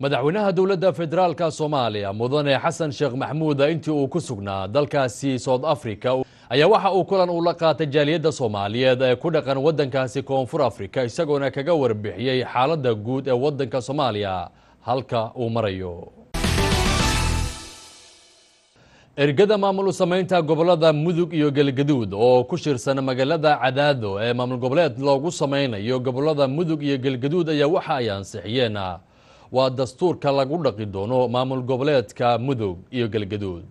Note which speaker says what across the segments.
Speaker 1: madaxweynaha dowladda federaalka soomaaliya mudane xasan sheekh maxmuud intii uu ku sugnaa dalkaasi south africa ayaa waxa uu kulan uu la qaatay jaaliyadda soomaaliyeed ee ku dhaqan waddankaasi koonfur africa isagoona kaga warbixiyey xaaladda guud ee waddanka soomaaliya halka uu marayo ergada maamul samaynta gobolada mudug iyo galgaduud oo ku shirsan magaalada cadaado ee maamul goboleed loogu sameynayo gobolada mudug iyo galgaduud ayaa waxa ay ansixiyeen waa dastuurka lagu dhaqi doono maamul goboleedka mudug iyo galgaduud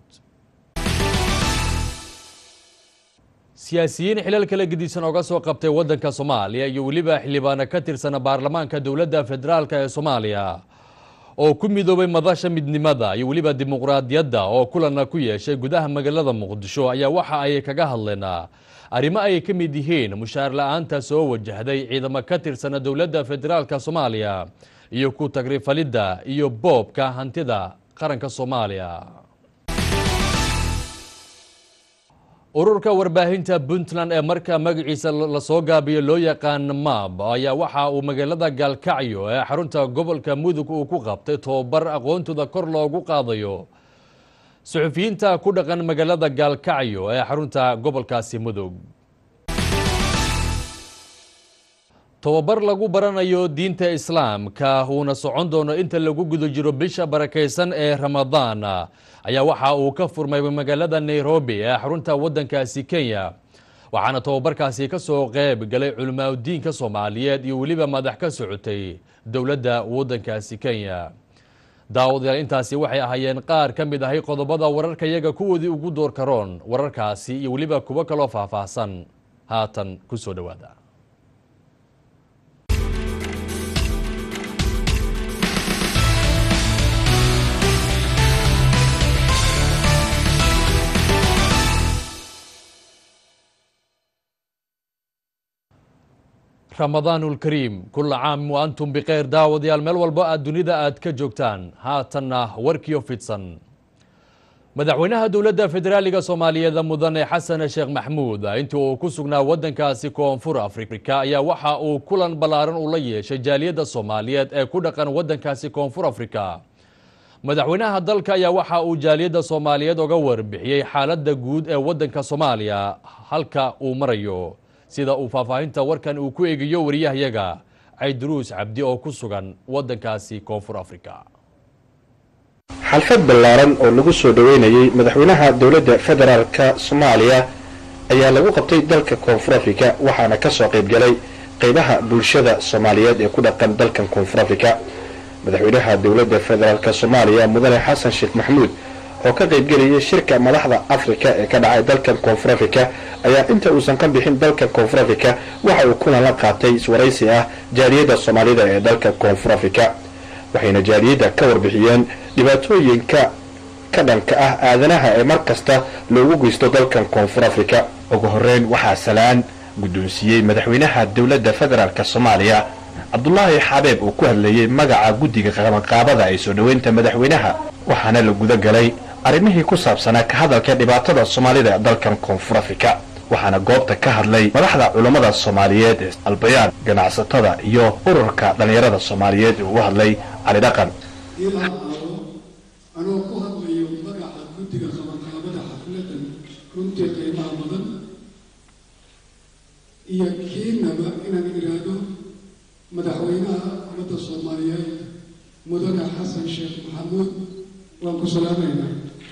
Speaker 1: siyaasiyiin xilal kala gedisan oga soo qabtay waddanka soomaaliya iyo weliba xildhibaano ka tirsan baarlamaanka dowladda federaalk ee soomaaliya oo ku midoobay madasha midnimada iyo weliba dimuqraadiyadda oo kulanna ku yeeshay gudaha magaalada muqdisho ayaa waxa ay kaga hadleen arrimo ay ka mid yihiin mushaar la-aanta soo wajahday ciidamo ka tirsan dowladda federaalka soomaaliya iyo ku tagrifalidda iyo boobka hantida qaranka soomaaliya ururka warbaahinta puntland ee marka magaciisa lasoo gaabiyo loo yaqaan mab ayaa waxa uu magaalada gaalkacyo ee xarunta gobolka mudug uu ku qabtay tobabar aqoontooda kor loogu qaadayo suxufiyiinta ku dhaqan magaalada gaalkacyo ee xarunta gobolkaasi mudug tobabar lagu baranayo diinta islaamka uuna socon doono inta lagu guda jiro bisha barakaysan ee ramadaan ayaa waxa uu ka furmay magaalada nairobi ee xarunta waddankaasi kenya waxaana tobabarkaasi ka soo qeyb galay culimaadudiinka soomaaliyeed iyo weliba madax ka socotay dowladda waddankaasi kenya daawadayaal intaasi waxay ahaayeen qaar ka mid ahay qodobada wararka yaga kuwoodii ugu door karoon wararkaasi iyo weliba kuwo kaloo faahfaahsan haatan ku soo dhowaada ramadaanulkariim kulla caam wa antum bikheyr daawadayaal meel walba aad dunida aad ka joogtaan haatanna warkiyo fidsan madaxweynaha dowladda federaaliga soomaaliyeed mudane xasan sheekh maxmuud intii uu ku sugnaa waddankaasi koonfur afrika ayaa waxa uu kulan ballaaran ula yeeshay jaaliyadda soomaaliyeed ee ku dhaqan waddankaasi koonfur afrika madaxweynaha dalka ayaa waxa uu jaaliyadda soomaaliyeed oga warbixiyey xaaladda guud ee waddanka soomaaliya halka uu marayo sida uu faahfaahinta warkan uu ku eegayo wariyahayaga cayduruus cabdi oo ku sugan waddankaasi koonfur afrika
Speaker 2: xalfad ballaaran oo lagu soo dhoweynayey madaxweynaha dowladda federaalka soomaaliya ayaa lagu qabtay dalka koonfur afrika waxaana ka soo qayb galay qaybaha bulshada soomaaliyeed ee ku dhaqan dalkan koonfur afrika madaxweynaha dowladda federaalk soomaaliya mudane xasan sheekh maxamuud oo ka qaybgelayay shirka madaxda afrika ee ka dhacay dalkan koonfur afrika ayaa inta uusan ka bixin dalka koonfur afrika waxa uu kulan la qaatay iswaraysi ah jaaliyadda soomaalida ee dalka koonfur afrika waxayna jaaliyadda ka warbixiyeen dhibaatooyinka ka dhanka ah aadanaha ee mar kasta loogu geysto dalkan koonfur afrika ugu horeyn waxaa salaan guddoonsiiyey madaxweynaha dowladda federaalk soomaaliya cabdulaahi xabeeb uu ku hadlayey magaca guddiga qabanqaabada ee soo dhoweynta madaxweynaha waxaana la guda galay arrimihii ku saabsanaa ka hadalka dhibaatada soomaalida ee dalkan koonfur afrika waxaana goobta ka hadlay madaxda culammada soomaaliyeed ee albayaan ganacsatada iyo ururka dhallinyarada soomaaliyeed ee ugu hadlay cali dhaqan
Speaker 3: ilaa aado anoo ku hadlayo magaca guddiga qabanqaabada xafladan runtii qiimaha badan iyo kiinaba inaan idhaahdo madaxweynaha ummadda soomaaliyeed mudane xasan sheekh maxamuud waan ku salaamaynaa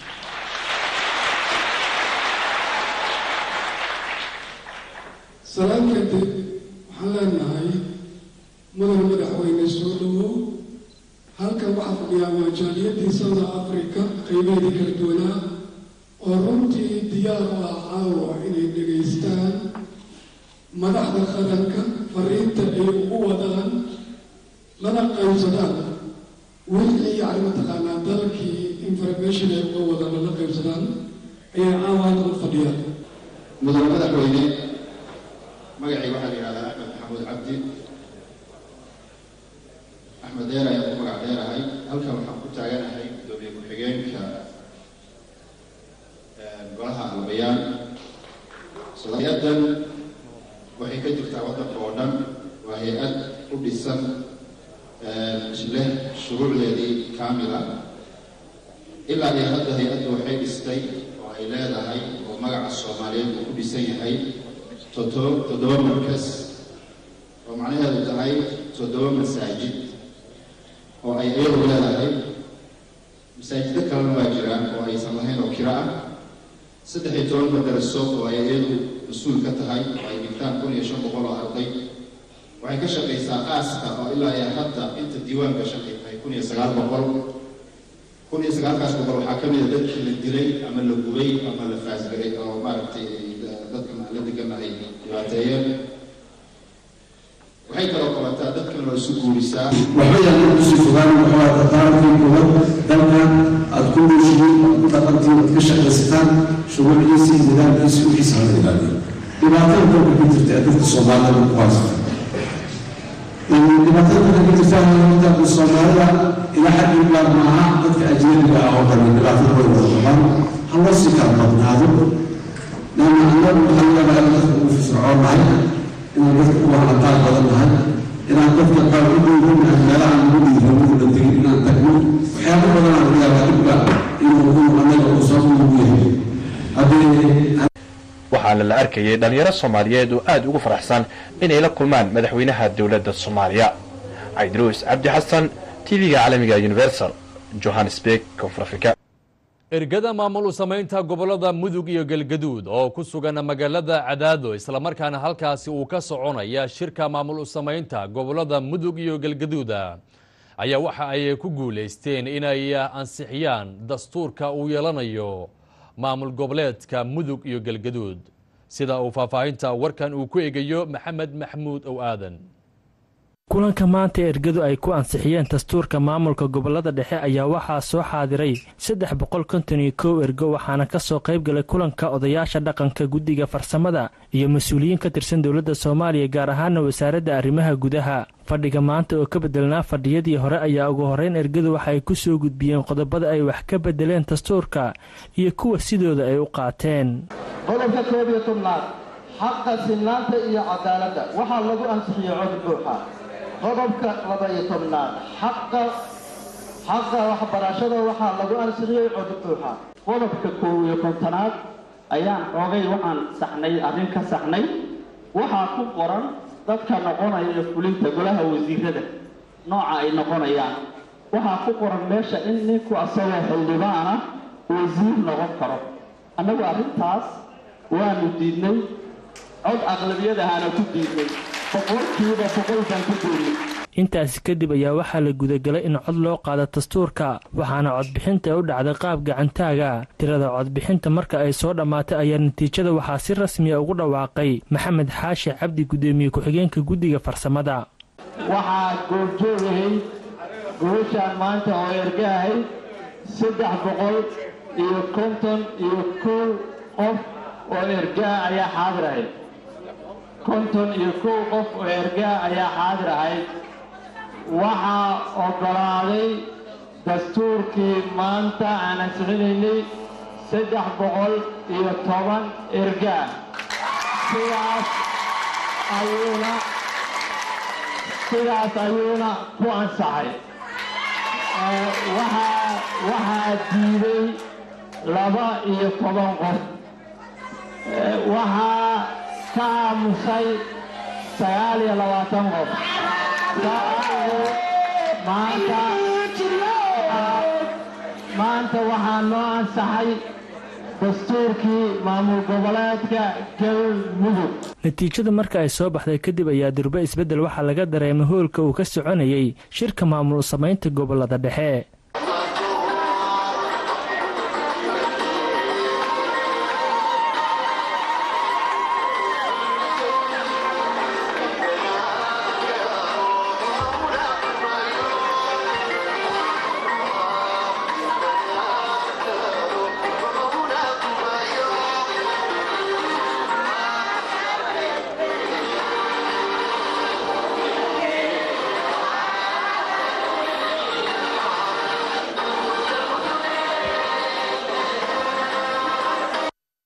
Speaker 3: salaan kadib waxaan leenahay mudane madaxweyne soo dhowow halkan waxaa fadhiyaa waa jaaliyadii south africa qaybeedii kala duwanaa oo runtii diyaar u ah caawa inay dhegaystaan madaxda qaranka fariinta ay ugu wadaan lana qaybsadaan wixii yacni mataqaanaa dalkii information ay uga wadaan lala qaybsadaan ayay caawa halkan u fadhiyaan
Speaker 4: mudane madaxweyne magacii waxaa la yidhahdaa axmed maxamuud cabdi axmed deer ayaan ku magac dheerahay halkan waxaan ku taaganahay gudoomiye ku-xigeenka golaha albayaan hay-addan waxay ka jirtaa waddanka oo dhan waa hay-ad u dhisan leh shuruucdeedii kaamila ilaa iyo hadda hay-addu waxay dhistay oo ay leedahay oo magaca soomaaliyeed uu ku dhisan yahay toddoba toddoba markas oo macnaheedu tahay toddoba masaajid oo ay iyadu leedahay masaajido kalena waa jiraan oo aysan lahayn oo kiro ah saddex iyo toban madaraso oo ay iyadu mas-uul ka tahay oo ay dhigtaan kun iyo shan boqol oo arday waxay ka shaqaysaa qaaska oo ilaa iyo hadda inta diiwaanka shaqay tahay kun iyo sagaal boqol kun iyo sagaalkaas boqol waxaa ka mid a dadkii la dilay ama la gubay ama la faasgaray oo maaragtay dadkan aan la degana ay dhibaateeyeen waxay kaloo qabataa dadkan oo isu guurisaa
Speaker 5: waxba yaalan kusii fogaan waxaa dardaarankii kuwad dalkan aad ku nooshihiin aad ku dhaqantiin aad ka shaqaysataan shuruucdiisii nidaamkiisii wixiisa hala ilaaliyo dhibaatada dalka ka jirta ee dadka soomaalida ku haysata dhibaatada dalka ka jirta dadka soomaalida ilaa xad ilaa maaha dadka ajnabiga ah oo dhan dhibaatada way wada qabaan ha loo sii kala badnaado leanna annagu waxaa leedahay dadka ugu firfircoonahay inaan dadka uga hadaan badan nahay inaan dadka qaar u dhowranahay meelaha lagu dhiiramo la tegin inaan tagno waxyaabo badan aan yaabaa dhibka inuu uu annaga uu soo ugu yahay haddii
Speaker 2: waxaana la arkayay dhallinyaro soomaaliyeed oo aad ugu faraxsan inay la kulmaan madaxweynaha dowladda soomaaliya caydruus cabdi xasan tv-ga caalamiga universal johannesburg koonfur afrika
Speaker 1: ergada maamul u samaynta gobollada mudug iyo galgaduud oo ku sugan magaalada cadaado islamarkaana halkaasi uu ka soconaya shirka maamul u samaynta gobollada mudug iyo galgaduuda ayaa waxa ay ku guulaysteen inay ansixiyaan dastuurka uu yeelanayo maamul goboleedka mudug iyo galgaduud sida uu faahfaahinta warkan uu ku egayo maxamed maxmuud ow aadan
Speaker 6: kulanka maanta ergadu ay ku ansixiyeen dastuurka maamulka gobolada dhexe ayaa waxaa soo xaadiray saddex boqol konton iyo kow ergo waxaana ka soo qayb galay kulanka odayaasha dhaqanka guddiga farsamada iyo mas-uuliyiin ka tirsan dowladda soomaaliya gaar ahaana wasaaradda arrimaha gudaha fadhiga maanta oo ka bedelnaa fadhiyadii hore ayaa ugu horreyn ergadu waxa ay ku soo gudbiyeen qodobada ay wax ka bedeleen dastuurka iyo kuwa sidooda ay u qaateen
Speaker 7: qodobka koob iyo tobnaad xaqa sinnaanta iyo cadaaladda waxaa lagu ansixiyey cod buuxa qodobka laba-iyo tobnaad xaqa xaqa waxbarashada waxaa lagu ansixiyey cod buuxa qodobka koob iyo kontonaad ayaan xoogay waxaan saxnay arrin ka saxnay waxaa ku qoran dadka noqonaya fulinta golaha wasiirada nooca ay noqonayaan waxaa ku qoran meesha in ninku asagoo xildhibaana wasiir noqon karo annagu arrintaas waanu diidnay cod aqlabiyadahaana ku diidnay boqolkiiba boqol baan ku diidnay
Speaker 6: intaasi kadib ayaa waxaa la gudagalay in cod loo qaado dastuurka waxaana codbixinta u dhacday qaab gacantaaga tirada codbixinta marka ay soo dhammaatay ayaa natiijada waxaa si rasmiya ugu dhawaaqay maxamed xaashi cabdi guddoomiye ku-xigeenka guddiga farsamada
Speaker 7: waxaa goobjoogahay gobashaan maanta oo ergahay saddex boqol iyo konton iyo kow qof oo ergaa ayaa xaadir ahayd konton iyo kow qof oo ergaa ayaa xaadir ahayd waxaa oggolaaday dastuurkii maanta aan ansixinaynay saddex boqol iyo toban ergaa sidaas ayuuna sidaas ayuuna ku ansaxay waxaa waxaa diiday laba iyo toban qof waxaa ka aamusay sagaal iyo labaatan qof maanta maanta waxaa noo ansaxay dastuurkii maamul goboleedka galmudug
Speaker 6: natiijada marka ay soo baxday kadib ayaa durbe isbeddel waxaa laga dareemay hoolka uu ka soconayey shirka maamul samaynta gobolada dhexe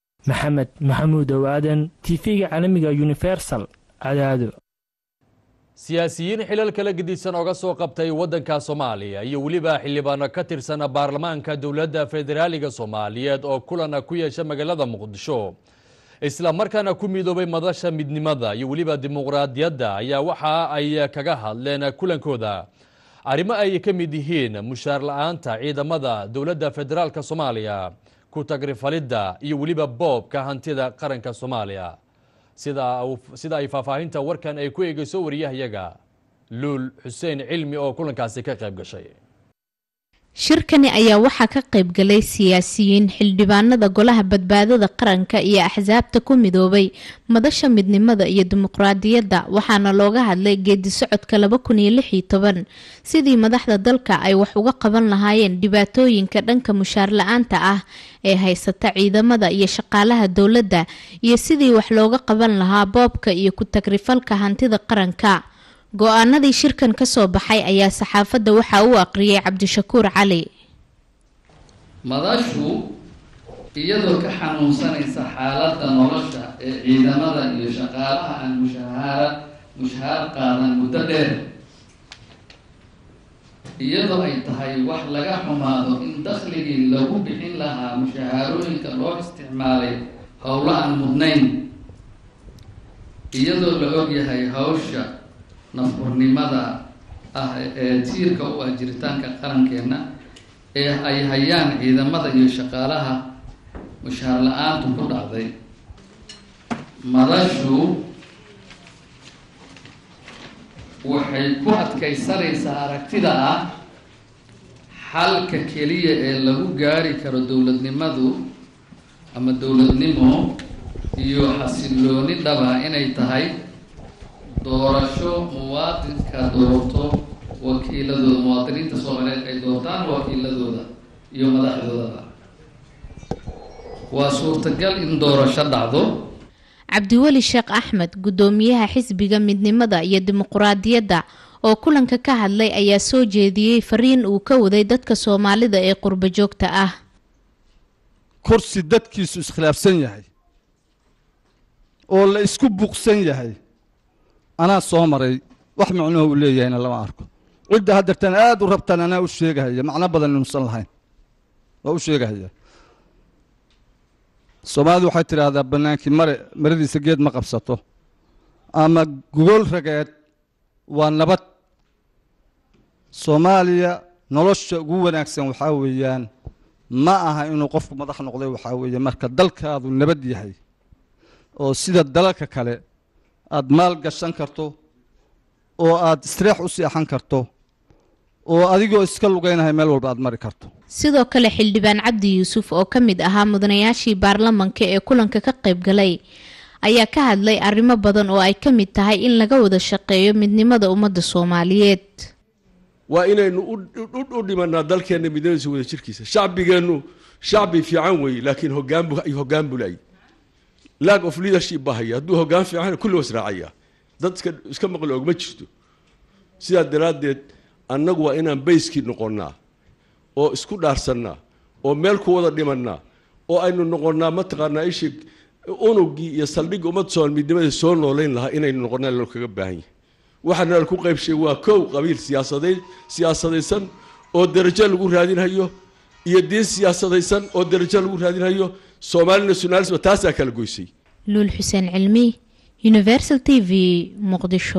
Speaker 6: maxamed maxamuud owaadan tv-ga caalamiga universal cadaado
Speaker 1: siyaasiyiin xilal kala gedisan oga soo qabtay waddanka soomaaliya iyo weliba xildhibaano ka tirsan baarlamaanka dowladda federaaliga soomaaliyeed oo kulana ku yeesha magaalada muqdisho isla markaana ku midoobay madasha midnimada iyo weliba dimuqraadiyadda ayaa waxa ay kaga hadleen kulankooda arrimo ay ka mid yihiin mushaar la-aanta ciidamada dowladda federaalk soomaaliya ku tagrifalidda iyo weliba boobka hantida qaranka soomaaliya sida ay faahfaahinta warkan ay ku eegeyso wariyahayaga luul xuseen cilmi oo kulankaasi ka qayb gashay
Speaker 8: shirkani ayaa waxaa ka qayb galay siyaasiyiin xildhibaanada golaha badbaadada qaranka iyo axsaabta ku midoobay madasha midnimada iyo dimuqraadiyadda waxaana looga hadlay geedi socodka laba kun iyo lix iyo toban sidii madaxda dalka ay wax uga qaban lahaayeen dhibaatooyinka dhanka mushaar la-aanta ah ee haysata ciidamada iyo shaqaalaha dowladda iyo sidii wax looga qaban lahaa boobka iyo ku-tagrifalka hantida qaranka go-aanadii shirkan ka soo baxay ayaa saxaafadda waxaa uu aqriyay cabdishakuur cali
Speaker 9: madashu iyadoo ka xanuunsanaysa xaaladda nolosha ee ciidamada iyo shaqaalaha aan mushahaara mushahaar qaadan muddo dheer iyadoo ay tahay wax laga xumaado in dakhligii lagu bixin lahaa mushahaarooyinka loo isticmaalay howlo aan mudnayn iyadoo la ogyahay hawsha nafurnimada ah ee tiirka u ah jiritaanka qarankeenna ee ay hayaan ciidamada iyo shaqaalaha mushaar la-aantu ku dhacday madashu waxay ku adkaysanaysaa aragtida ah xalka keliya ee lagu gaari karo dowladnimadu ama dowladnimo iyo xasilooni dhaba inay tahay doorasho muwaadinka doorto wakiiladooda muwaadiniinta soomaaliyeed ay doortaan wakiiladooda iyo madaxdoodaba waa suurtagal in doorasho dhacdo
Speaker 8: cabdiweli sheekh axmed guddoomiyaha xisbiga midnimada iyo dimuqraadiyadda oo kulanka ka hadlay ayaa soo jeediyey fariin uu ka waday dadka soomaalida ee qurbo joogta ah
Speaker 10: kursi dadkiisu iskhilaafsan yahay oo la isku buuqsan yahay anaa soo maray wax macnuhu uu leeyahayna lama arko cidda haddeertan aada u rabtaan anaa u sheegahaya macno badan inuusan lahayn waa u sheegahaya soomaalidu waxay tidhaahdaa bannaankii mare maradiisa geed ma qabsato ama gogol rageed waa nabad soomaaliya nolosha ugu wanaagsan waxaa weeyaan ma aha inuu qofku madax noqday waxaa weeye marka dalkaadu nabad yahay oo sida dalalka kale aada maal gashan karto oo aada istreex u seexan karto oo adigoo iska lugaynahay meel walba aada mari karto
Speaker 8: sidoo kale xildhibaan cabdi yuusuf oo ka mid ahaa mudanayaashii baarlamanka ee kulanka ka qayb galay ayaa ka hadlay arrimo badan oo ay ka mid tahay in laga wada shaqeeyo midnimada ummadda soomaaliyeed
Speaker 11: waa inaynu u dhimanaa dalkeenna midnimadiisa wada jirkiisa shacbigeennu shacbi fiican weeye laakiin hogaanbu hoggaan buu laayay lack of leadership baa haya hadduu hoggaan fiican kulli was raacaya dad iska iska maqli ogma jirto sidaa daraaddeed annagu waa inaan bayskii noqonnaa oo isku dhaarsannaa oo meel ku wada dhimannaa oo aynu noqonnaa mataqaanaa ishii unugii iyo saldhigga ummad soomali midnimada soo noolayn lahaa inaynu noqonnaa loo kaga baahan yahay waxaa nala ku qaybshay waa kow qabiil siyaasadeed siyaasadaysan oo darajo lagu raadinhayo iyo diin siyaasadaysan oo darajo lagu raadinhayo soomaali nationalism taasaa kala goysay
Speaker 8: luul xuseen cilmi universal t v muqdisho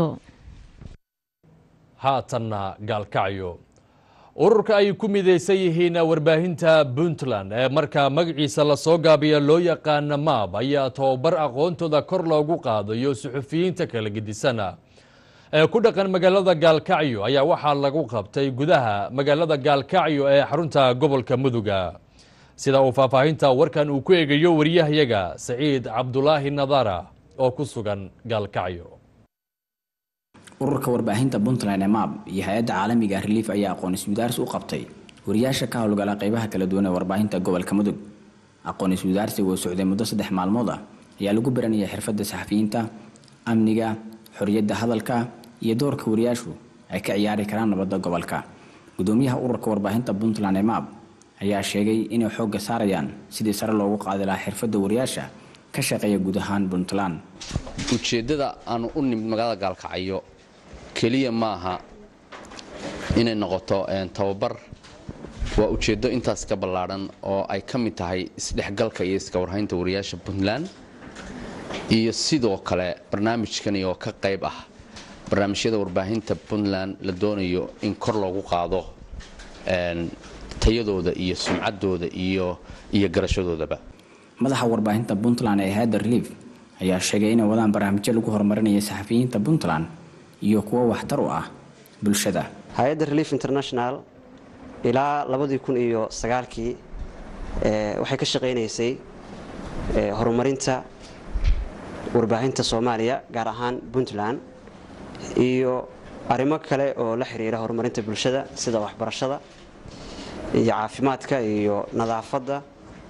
Speaker 1: haatanna gaalkacyo ururka ay ku midaysan yihiin warbaahinta puntland ee markaa magaciisa lasoo gaabiya loo yaqaana maab ayaa tababar aqoontooda kor loogu qaadayo suxufiyiinta kala gedisana ee ku dhaqan magaalada gaalkacyo ayaa waxaa lagu qabtay gudaha magaalada gaalkacyo ee xarunta gobolka muduga sida uu faahfaahinta warkan uu ku eegayo wariyahayaga saciid cabdulaahi nadara oo ku sugan gaalkacyo
Speaker 12: ururka warbaahinta puntland ee maab iyo hay-adda caalamiga relief ayaa aqoon iswidaaris u qabtay wariyaasha ka howlgala qeybaha kala duwan ee warbaahinta gobolka mudug aqoon iswidaarsiga oo socday muddo saddex maalmood ah ayaa lagu baranayay xirfadda saxafiyiinta amniga xoriyadda hadalka iyo doorka wariyaashu ay ka ciyaari karaan nabadda gobolka gudoomiyaha ururka warbaahinta puntland ee maab ayaa sheegay inay xoogga saarayaan sidii sare loogu qaadi lahaa xirfadda wariyaasha ka shaqeeya guud ahaan puntland
Speaker 13: ujeeddada aanu u nimid magaalada gaalkacyo keliya maaha inay noqoto tababar waa ujeeddo intaas ka ballaadhan oo ay ka mid tahay isdhexgalka iyo iska warhaynta wariyaasha puntland iyo sidoo kale barnaamijkani oo ka qayb ah barnaamijyada warbaahinta puntland la doonayo in kor loogu qaado tayadooda iyo sumcaddooda iyo iyo garashadoodaba
Speaker 12: madaxa warbaahinta puntland ee hayadda relief ayaa sheegay inay wadaan barnaamijyo lagu horumarinayo saxafiyiinta puntland iyo kuwo waxtar u ah bulshada
Speaker 14: hay-adda relief international ilaa labadii kun iyo sagaalkii waxay ka shaqaynaysay horumarinta warbaahinta soomaaliya gaar ahaan puntland iyo arrimo kale oo la xiriira horumarinta bulshada sida waxbarashada iyo caafimaadka iyo nadaafadda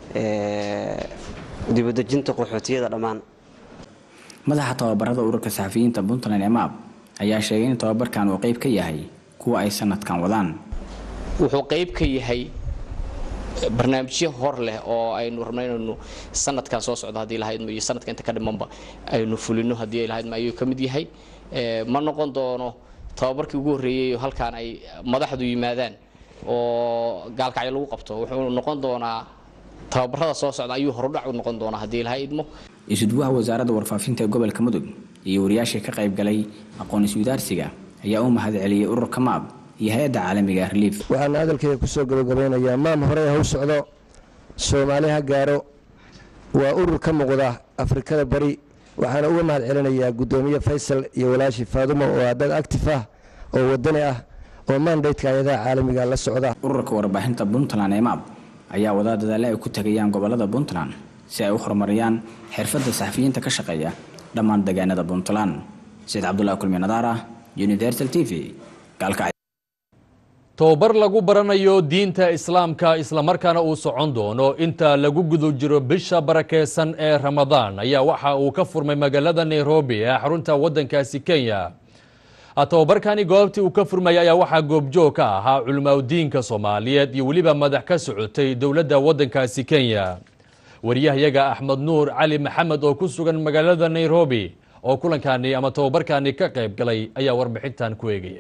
Speaker 14: dibadejinta qaxootiyada dhammaan
Speaker 12: madaxa tababarada ururka saxafiyiinta puntland ee maab ayaa sheegay in tababarkan uu qayb ka yahay kuwa ay sanadkan wadaan
Speaker 15: wuxuu qayb ka yahay barnaamijyo hor leh oo aynu rabno inaynu sanadkan soo socdo haddii lahaydmo iyo sanadka inta ka dhimanba aynu fulino haddii ay lahaydmo ayuu ka mid yahay ma noqon doono tababarkii ugu horreeyey oo halkaan ay madaxdu yimaadaan oo gaalkacyo lagu qabto wuxuu noqon doonaa tababarada soo socda ayuu horudhac u noqon doonaa haddii lahaydmo
Speaker 12: isuduwaha wasaaradda warfaafinta ee gobolka mudug iyo wariyaashii ka qayb galay aqoon iswadaarsiga ayaa u mahad celiyey ururka maab iyo hay-adda caalamiga relief
Speaker 16: waxaana hadalkayga kusoo gabagabeynayaa maam horey haw socdo soomaali ha gaaro waa urur ka muuqda afrikada bari waxaana uga mahad celinayaa guddoomiye faysal iyo walaashi faadumo oo ah dad actif ah oo wadani ah oo mandateka hay-adaha caalamiga la socda
Speaker 12: ururka warbaahinta puntland ee maab ayaa wadaa dadaale ay ku tegayaan gobolada puntland si ay u horumariyaan xirfadda saxafiyiinta ka shaqeeya dhammaan deegaanada puntland sayid cabdulahi kulmi nadaara universal t v gaalkacyo
Speaker 1: tobabar lagu baranayo diinta islaamka islamarkaana uu socon doono inta lagu guda jiro bisha barakeysan ee ramadaan ayaa waxa uu ka furmay magaalada nairobi ee xarunta waddankaasi kenya tobabarkani goobtii uu ka furmayay ayaa waxaa goobjoog ka ahaa culimaadudiinka soomaaliyeed iyo weliba madax ka socotay dowladda waddankaasi kenya wariyahayaga axmed nuur cali maxamed oo ku sugan magaalada nairobi oo kulankani ama tobabarkani ka qayb galay ayaa warbixintan ku eegaya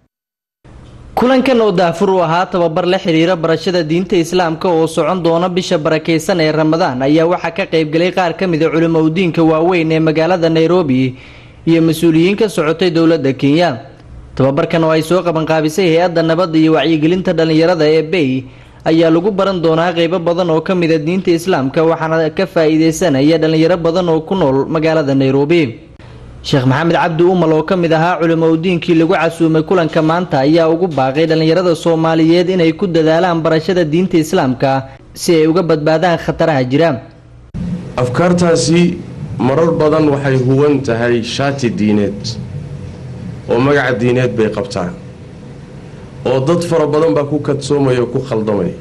Speaker 17: kulankan oo daafur u ahaa tababar la xiriira barashada diinta islaamka oo socon doona bisha barakeysan ee ramadaan ayaa waxaa ka qaybgalay qaar ka mid a culimaudiinka waaweyn ee magaalada nairobi iyo mas-uuliyiin ka socotay dowladda kenya tababarkan oo ay soo qabanqaabisay hay-adda nabadda iyo wacyigelinta dhallinyarada ee bay ayaa lagu baran doonaa qeybo badan oo ka mid a diinta islaamka waxaana ka faa-iideysanaya dhallinyaro badan oo ku nool magaalada nairobi sheekh maxamed cabdi umal oo ka mid ahaa culimaudiinkii lagu casuumay kulanka maanta ayaa ugu baaqay dhallinyarada soomaaliyeed inay ku dadaalaan barashada diinta islaamka si ay uga badbaadaan khataraha jira
Speaker 18: afkaartaasi marar badan waxay huwan tahay shaati diineed oo magaca diineed bay qabtaan oo dad fara badan baa ku kadsoomaya oo ku khaldamaya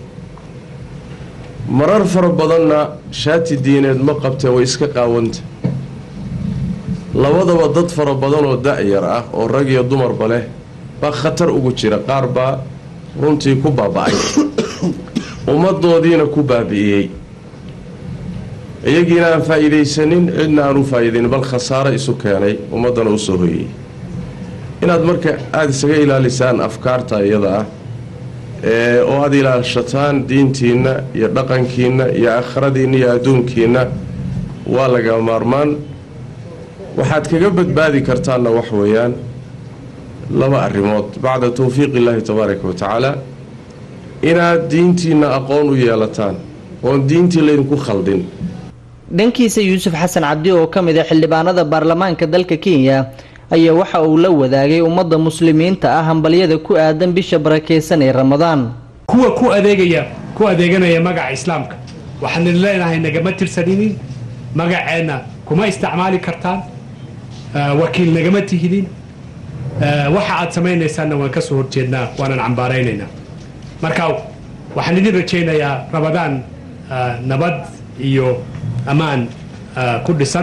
Speaker 18: marar fara badanna shaati diineed ma qabtee way iska qaawanta labadaba dad fara badan oo da-yar ah oo rag iyo dumarba leh baa khatar ugu jira qaar baa runtii ku baaba-ay ummadoodiina ku baabi'iyey iyagiina aan faa-iidaysanin cidna aan u faa-iidayn bal khasaaro isu keenay ummaddana usoo hoyey inaad marka aada isaga ilaalisaan afkaarta iyada ah ee oo aada ilaashataan diintiinna iyo dhaqankiinna iyo aakhiradiinna iyo adduunkiinna waa laga maarmaan waxaad kaga badbaadi kartaanna wax weeyaan laba arrimood bacda towfiiq illaahi tabaaraka wa tacaala inaad diintiinna aqoon u yeelataan oon diintii laydinku khaldin
Speaker 17: dhankiisa yuusuf xasan cabdi oo ka mid a xildhibaanada baarlamaanka dalka kenya ayaa waxa uu la wadaagay ummadda muslimiinta ah hambalyada ku aadan bisha barakeysan ee ramadaan
Speaker 19: kuwa ku adeegaya ku adeeganaya magaca islaamka waxaan leenahay nagama tirsaninin magaceenna kuma isticmaali kartaan wakiil nagama tihidin waxa aad samaynaysaanna waan ka soo horjeednaa waanan cambaaraynaynaa marka waxaan idin rajaynayaa ramadaan nabad iyo ammaan ku dhisan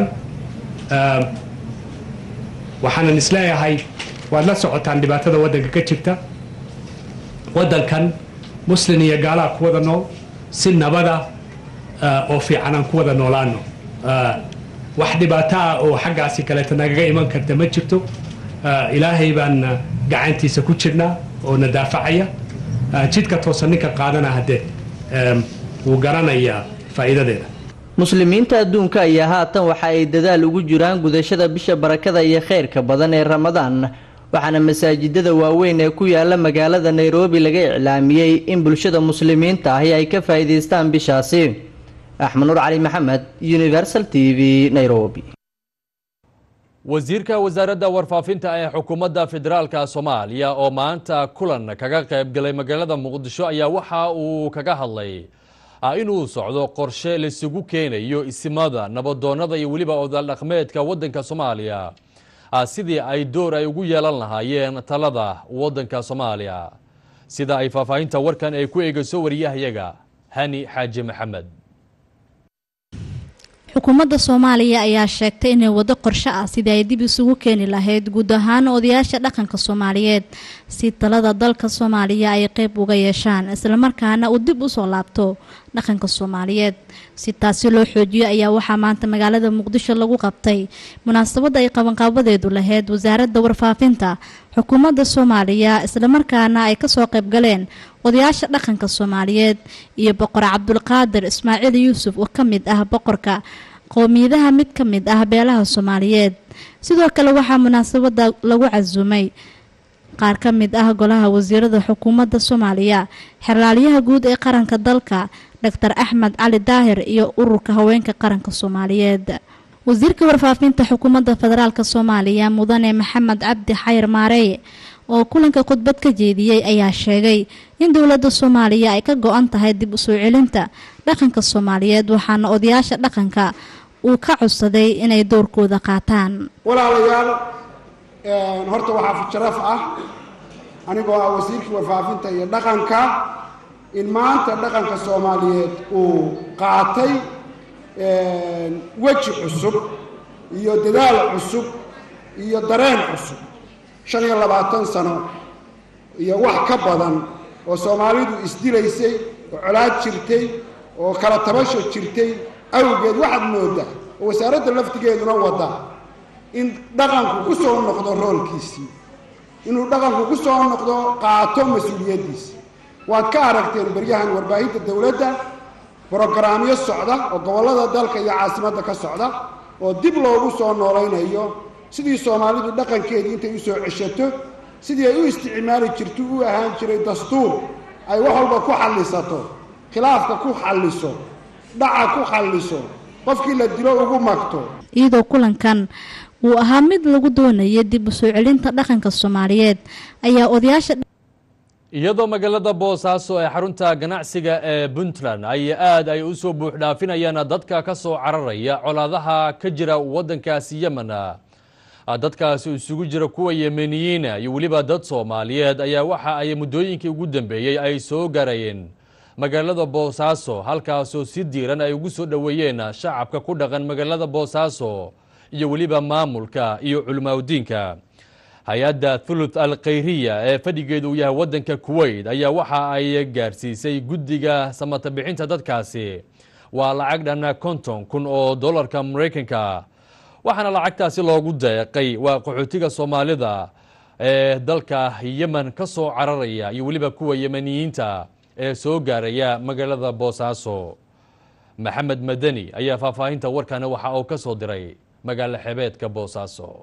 Speaker 19: waxaanan isleeyahay waad la socotaan dhibaatada waddanka ka jirta waddankan muslin iyo gaalaa ku wada nool si nabada oo fiican aan ku wada noolaano wax dhibaato ah oo xaggaasi kaleeto nagaga iman karta ma jirto ilaahay baan gacantiisa ku jirnaa oo na daafacaya jidka toosan ninka qaadana haddee wuu garanayaa faa'iidadeeda
Speaker 17: muslimiinta adduunka ayaa haatan waxa ay dadaal ugu jiraan gudashada bisha barakada iyo khayrka badan ee ramadaan waxaana masaajidada waaweyn ee ku yaala magaalada nairobi laga iclaamiyey in bulshada muslimiinta ahi ay ka faa'iidaystaan bishaasi axmed nuur cali maxamed universal t v nairobi
Speaker 1: wasiirka wasaaradda warfaafinta ee xukuumadda federaalka soomaaliya oo maanta kulan kaga qayb galay magaalada muqdisho ayaa waxa uu kaga hadlay inuu socdo qorshe laisugu keenayo isimada nabadoonnada iyo weliba odaal dhaqmeedka waddanka soomaaliya sidii ay door ay ugu yeelan lahaayeen talada waddanka soomaaliya sida ay faahfaahinta warkan ay ku eegayso wariyahayaga hani xaaji maxamed
Speaker 8: xukuumadda soomaaliya ayaa sheegtay inay waddo qorshe ah sidii ay dib isugu keeni lahayd guud ahaan odayaasha dhaqanka soomaaliyeed si talada dalka soomaaliya ay qeyb uga yeeshaan islamarkaana uu dib usoo laabto dhaqanka soomaaliyeed si taasi loo xoojiyo ayaa waxaa maanta magaalada muqdisho lagu qabtay munaasabadda ay qabanqaabadeedu lahayd wasaaradda warfaafinta xukuumadda soomaaliya islamarkaana ay kasoo qayb galeen odayaasha dhaqanka soomaaliyeed iyo boqor cabdulqaadir ismaaciil yuusuf oo ka mid ah boqorka qowmiyadaha mid ka mid ah beelaha soomaaliyeed sidoo kale waxaa munaasabada lagu casuumay qaar ka mid ah golaha wasiirada xukuumadda soomaaliya xeraalyaha guud ee qaranka dalka doctor axmed cali daahir iyo ururka haweenka qaranka soomaaliyeed wasiirka warfaafinta xukuumadda federaalk soomaaliya mudane maxamed cabdi xayr maareeye oo kulanka khudbad ka jeediyey ayaa sheegay in dowladda soomaaliya ay ka go-an tahay dib u soo celinta dhaqanka soomaaliyeed waxaana odayaasha dhaqanka uu ka codsaday inay doorkooda qaataan
Speaker 20: walaalayaal horta waxaa sharaf ah anigoo ah wasiirkii warfaafinta iyo dhaqanka in maanta dhaqanka soomaaliyeed uu qaatay weji cusub iyo dadaal cusub iyo dareen cusub shan iyo labaatan sano iyo wax ka badan oo soomaalidu isdilaysay oo colaad jirtay oo kala tabasho jirtay awgeed waxaad moodaa oo wasaaradda laftigeeduna wadda in dhaqanku ku soo noqdo roolkiisii inuu dhaqanku ku soo noqdo qaato mas-uuliyaddiisa waad ka aragteen baryahan warbaahinta dowladda brogaraamyo socda oo gobollada dalka iyo caasimadda ka socda oo dib loogu soo noolaynayo sidii soomaalidu dhaqankeedii intay u soo ceshato sidii ay u isticmaali jirto u ahaan jiray dastuur ay wax walba ku xallisato khilaafka ku xalliso dhaca ku xalliso qofkii la dilo ugu magto
Speaker 8: iyadoo kulankan uu ahaa mid lagu doonayay dib u soo celinta dhaqanka soomaaliyeed ayaa odayaasha
Speaker 1: iyadoo magaalada boosaaso ee xarunta ganacsiga ee puntland ay aad ay u soo buuxdhaafinayaan dadka ka soo cararaya colaadaha ka jira waddankaasi yemen dadkaasi isugu jira kuwa yemeniyiina iyo weliba dad soomaaliyeed ayaa waxa ay muddooyinkii ugu dambeeyey ay soo gaarayeen magaalada boosaaso halkaasoo si diiran ay ugu soo dhoweeyeen shacabka ku dhaqan magaalada boosaaso iyo weliba maamulka iyo culimaaudiinka hay-adda thuluth al khayriya ee fadhigeedu uu yahay waddanka kuwait ayaa waxa ay gaarsiisay guddiga samata bixinta dadkaasi waa lacag dhan konton kun oo dollarka maraykanka waxaana lacagtaasi loogu deeqay waa qaxootiga soomaalida ee dalka yemen ka soo cararaya iyo weliba kuwa yemeniyiinta ee soo gaaraya magaalada boosaaso maxamed madani ayaa faahfaahinta warkana waxa uu ka soo diray magaalo xebeedka boosaaso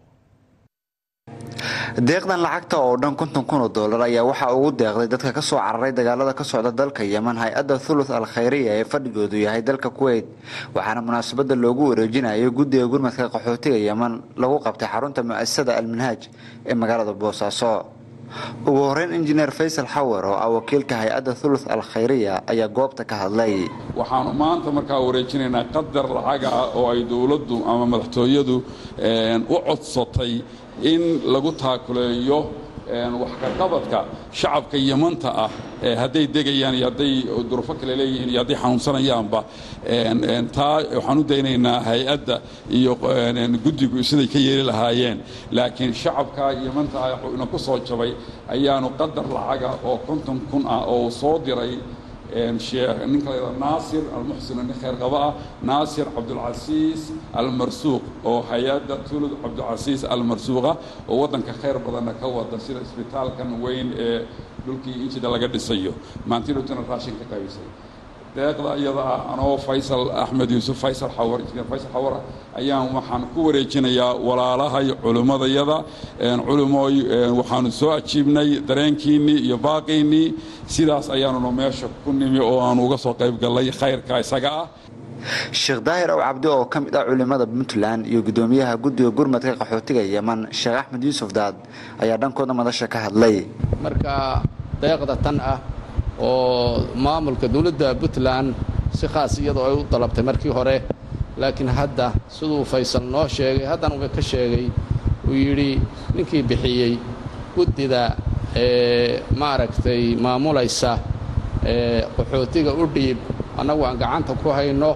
Speaker 21: deeqdan lacagta oo dhan konton kun oo dollar ayaa waxaa ugu deeqday dadka ka soo cararay dagaalada ka socda dalka yemen hay-adda thuluth al khayriya ee fadhigoodu yahay dalka kuwait waxaana munaasabada loogu wareejinayo guddiga gurmadka qaxootiga yemen lagu qabtay xarunta mu'asasada alminhaaj ee magaalada boosaaso ugu horeyn injineer faysal xawar oo ah wakiilka hay-adda thuluth al khayriya ayaa goobta ka hadlay
Speaker 22: waxaanu maanta markaa wareejinaynaa qadar lacaga ah oo ay dowladdu ama madaxtooyadu u codsatay in lagu taakuleeyo wax ka qabadka shacabka yamanta ah hadday degayaan iyo hadday durufo kale leeyihiin iyo hadday xanuunsanayaanba taa waxaan u daynaynaa hay-adda iyo guddigu siday ka yeeli lahaayeen laakiin shacabka yamanta ah ina ku soo jabay ayaanu qadar lacaga oo konton kun ah oo soo diray ninka la naasir almuxsin nin khayr qaba ah naasir cabdulcasiis almarsuuq oo hay-adda tulud cabdulcasiis almarsuuqa oo waddanka khayr badanna ka wada sida isbitaalkan weyn ee dhulkii injida laga dhisayo maantinutuna raashin ka qaybisay deeqda iyada ah anoo faysal axmed yuusuf faysal xawar injineer faysal xawar ayaan waxaan ku wareejinayaa walaalahay culimmadayada culimooy waxaanu soo ajiibnay dareenkiinnii iyo baaqiinnii sidaas ayaanuna meesha ku nimi oo aanu uga soo qayb gallay khayrka isaga ah
Speaker 21: sheekh daahir ow cabdi oo ka mid ah culimada puntland iyo gudoomiyaha guddiga gurmadka qaxootiga yeman sheekh axmed yuusuf daad ayaa dhankooda madasha ka hadlay
Speaker 3: marka deeqda tan ah oo maamulka dowladda puntland si khaas iyadoo ay u dalabtay markii hore laakiin hadda siduu faysal noo sheegay haddana uga ka sheegay uu yidhi ninkii bixiyey guddida maaragtay maamulaysa qaxootiga u dhiib annagu aan gacanta ku hayno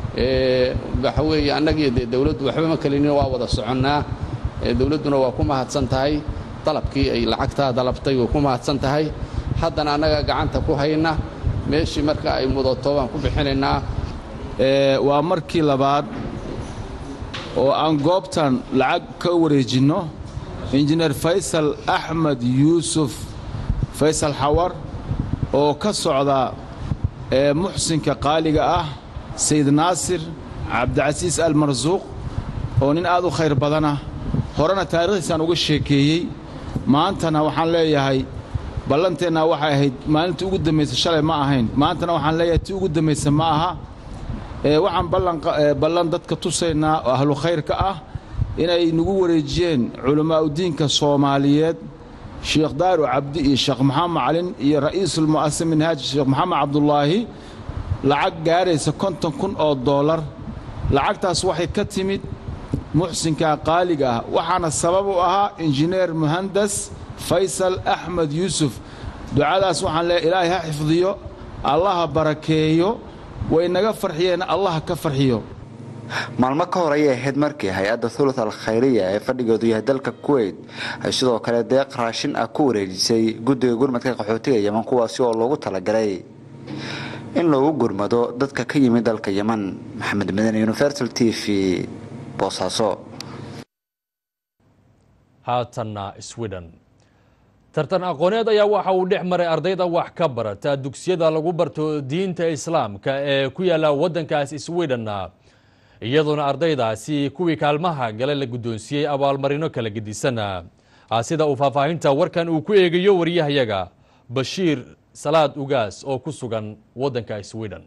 Speaker 3: waxa weeye annagii dee dowladdu waxba ma kelinin waa wada soconnaa dowladduna waa ku mahadsan tahay dalabkii ay lacagtaa dalabtay way ku mahadsan tahay haddana annaga gacanta ku hayna meeshii marka ay mudato baan ku bixinaynaa
Speaker 4: waa markii labaad oo aan goobtan lacag ka wareejinno injineer faysal axmed yuusuf faysal xawar oo ka socda muxsinka qaaliga ah sayid naasir cabdicasiis almarsuuq oo nin aad u khayr badanah horena taarikhdiisaan uga sheekeeyey maantana waxaan leeyahay ballanteenna waxay ahayd maalintii ugu dambaysa shalay ma ahayn maantana waxaan leeyahay tii ugu dambaysa ma aha waxaan ballan dadka tusaynaa oo ahlu khayrka ah inay nagu wareejiyeen culammaa'udiinka soomaaliyeed sheekh daaru cabdi iyo sheekh maxamed calin iyo ra'iisulmu'asasa minhaaj sheekh maxamed cabdulaahi lacag gaaraysa konton kun oo doolar lacagtaas waxay ka timid muxsinka qaaliga ah waxaana sabab u ahaa injineer muhandas faysal axmed yuusuf ducadaas waxaan leeyahay ilaahay ha xifdiyo allaha barakeeyo way naga farxiyeen allaha ka farxiyo
Speaker 21: maalmo ka hor ayay ahayd markii hay-adda thuluth al khayriya ee fadhigoodu yahay dalka kuweyt ay sidoo kale deeq raashin ah ku wareejisay guddiga gurmadka qaxootiga yeman kuwaasi oo loogu talagalay in loogu gurmado dadka ka yimid dalka yeman maxamed madane universal t v boosaaso
Speaker 1: haatanna sweden tartan aqooneed ayaa waxa uu dhex maray ardayda wax ka barata dugsiyada lagu barto diinta islaamka ee ku yaala waddankaas sweden iyadoona ardaydaasi kuwii kaalmaha gale la guddoonsiiyey abaalmarino kala gedisan sida uu faahfaahinta warkan uu ku eegayo waryahayaga bashiir salaad ugaas oo ku sugan waddanka sweden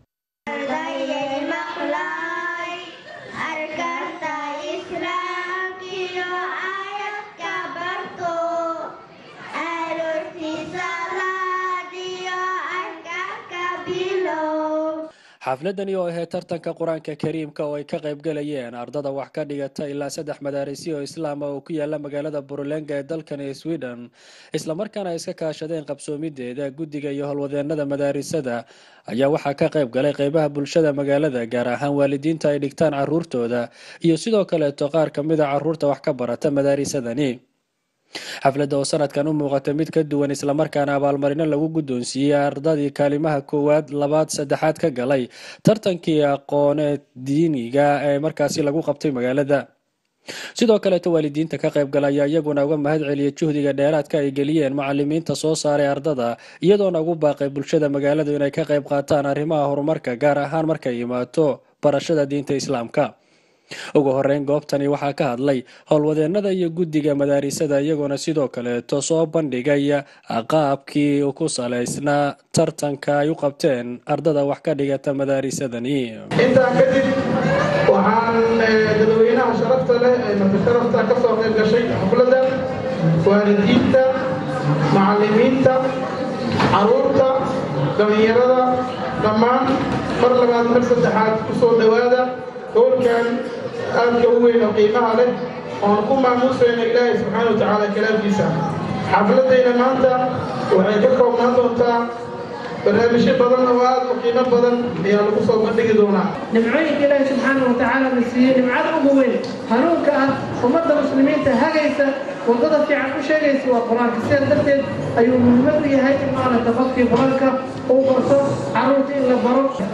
Speaker 23: xafladani oo ahayd tartanka qur-aanka kariimka oo ay ka qaybgalayeen ardada wax ka dhigata ilaa saddex madaarisi oo islaama oo ku yaala magaalada burulenga ee dalkani sweden islamarkaana ay iska kaashadeen qabsoomideeda guddiga iyo howlwadeenada madaarisada ayaa waxaa ka qayb galay qeybaha bulshada magaalada gaar ahaan waalidiinta ay dhigtaan caruurtooda iyo sidoo kaleeto qaar ka mid a caruurta wax ka barata madaarisadani xafladda oo sanadkan u muuqata mid ka duwan islamarkaana abaalmarino lagu guddoonsiiyey ardadii kaalimaha koowaad labaad saddexaad ka galay tartankii aqooneed diiniga ee markaasi lagu qabtay magaalada sidoo kaleeto waalidiinta ka qaybgala ayaa iyaguna uga mahad celiyay juhdiga dheeraadka ay geliyeen macalimiinta soo saaray ardada iyadoona ugu baaqay bulshada magaaladu inay ka qayb qaataan arrimaha horumarka gaar ahaan markay imaato barashada diinta islaamka ugu horeyn goobtani waxaa ka hadlay howlwadeenada iyo guddiga madaarisada iyagoona sidoo kaleeto soo bandhigaya qaabkii ku salaysnaa tartanka ay u qabteen ardada wax ka dhigata madaarisadani
Speaker 24: intaa kadib waxaan dadweynaha sharafta leh ee martisharafta ka soo qayb gashay xafladda waalidiinta macalimiinta caruurta dhallinyarada dhammaan mar labaad mar saddexaad ku soo dhowaada howlkan aadka u weyn oo qiimaha leh oon ku maamuusayno ilaahay subxaana wa tacaala kalaamkiisa xafladayna maanta waxay ka koobnaan doontaa barnaamijyo badan oo aad u qiimo badan ayaa lagu soo bandhigi doonaa
Speaker 25: nimcooyinka ilaahi subxaana wa tacaala na siiyey nimcada ugu weyn hanuunka ah ummadda muslimiinta hagaysa waddada fiican u sheegaysa waa qur-aanka sidaas darteed ayuu muhiimad u yahay in maaragta qofkii qur-aanka uu barto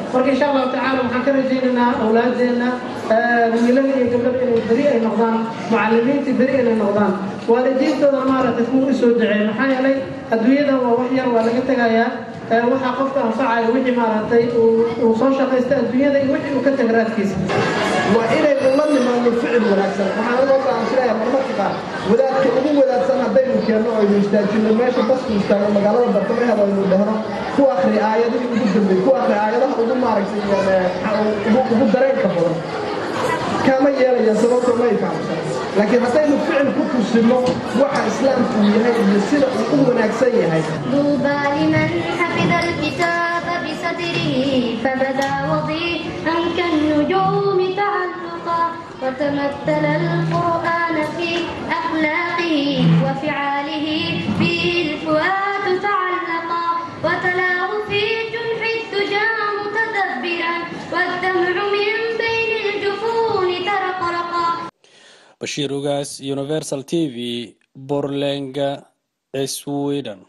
Speaker 25: marka insha allahu tacaala waxaan ka rajaynaynaa awlaadeenna wiilada iyo gabdhada inay beri ay noqdaan mucalimiintii beri inay noqdaan waalidiintooda maaragtay kuwa u soo duceey maxaa yeelay adduunyadan waa wax yar waa laga tegayaa waxaa qofka anfacaya wixii maaragtay uu soo shaqaysta adduunyada iyo wixii uu ka tag raadkiisa
Speaker 2: waa inaynu la nimaano ficil wanaagsan waxaan uga go'aansanaya marmarka qaar wadaadka ugu wadaadsan haddaynu keenno oo aynu istaajino meesha basku istaago magaalada bartamaheeda aynu dhahno ku akhri aayadihii ugu dambeeyey ku akhri aayadaha ugu maaragtay ugu dareenka badan kama yeelaya sababto ma ifahamsan laakiin haddaynu ficil ku tusino waxa islaamku yahay iyo sida uu u wanaagsan yahay
Speaker 5: طوبى لمن حفظ الكتاب بصدره فبدا وضيحا كالنجوم تعلقا وتمثل القرآن في أخلاقه وفعاله به الفؤاد تعلقا وتلاه في جنح الدجى متدبرا والدمع من بين الجفون ترقرقا
Speaker 23: bashiir ugaas universal t v borlenga sweden